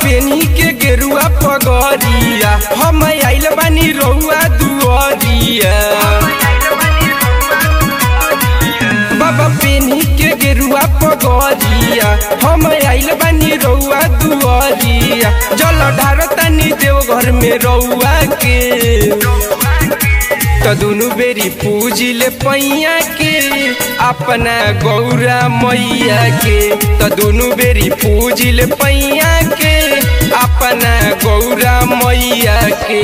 पेनी के गेरुआ पगरिया हम आइल बानी रउआ दुआरिया बाबा पेनी के गेरुआ पगरिया हम आइल बानी रउआ दुआरिया जल ढारतानी देव घर में रउआ के त दुनु बेरी पूजिले पैया के अपना गौरा मैया के त दुनु बेरी पूजिले पैया के अपना गौरा मैया के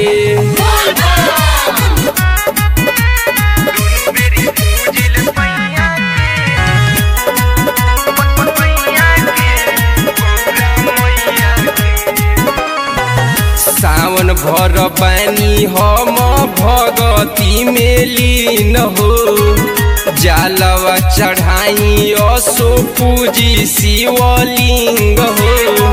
सावन भर बानी हम भगती में लीन हो जालवा चढ़ाई असो पूजी शिवलिंग हो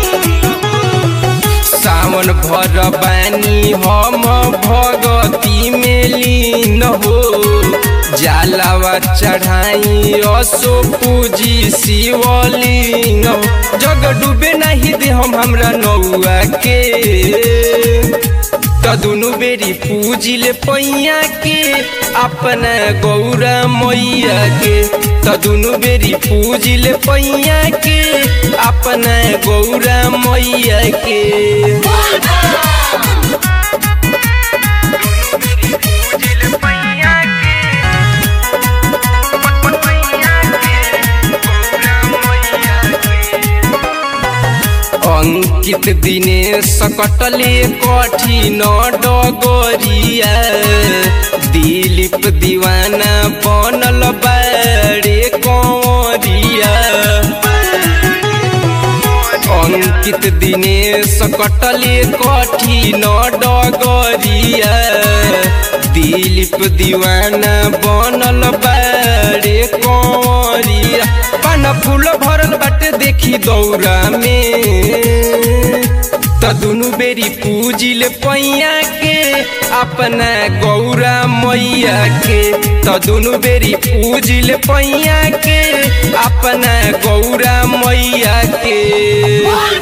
सावन भर बानी हम भगती में लीन हो जालवा चढ़ाई असो पूजी शिवलिंग हो। जग डूबे नहीं दे हम हमरा नौआ के त दुनु बेरी पूजिले पैया के अपना गौरा मैया के त दुनु बेरी पूजिले पैया के अपना गौरा मैया के अंकित दिने सकटले कठिन डगरिया दिलीप दीवाना बनल बारे कंवरिया अंकित दिने सकटले कठिन डगरिया दिलीप दीवाना बनल बारे कंवरिया पान फूल भरल बाटे देखी दौरा में त दुनु बेरी पूजिल पैया के अपना गौरा मैया के त दुनु बेरी पूजिल पैया के अपना गौरा मैया के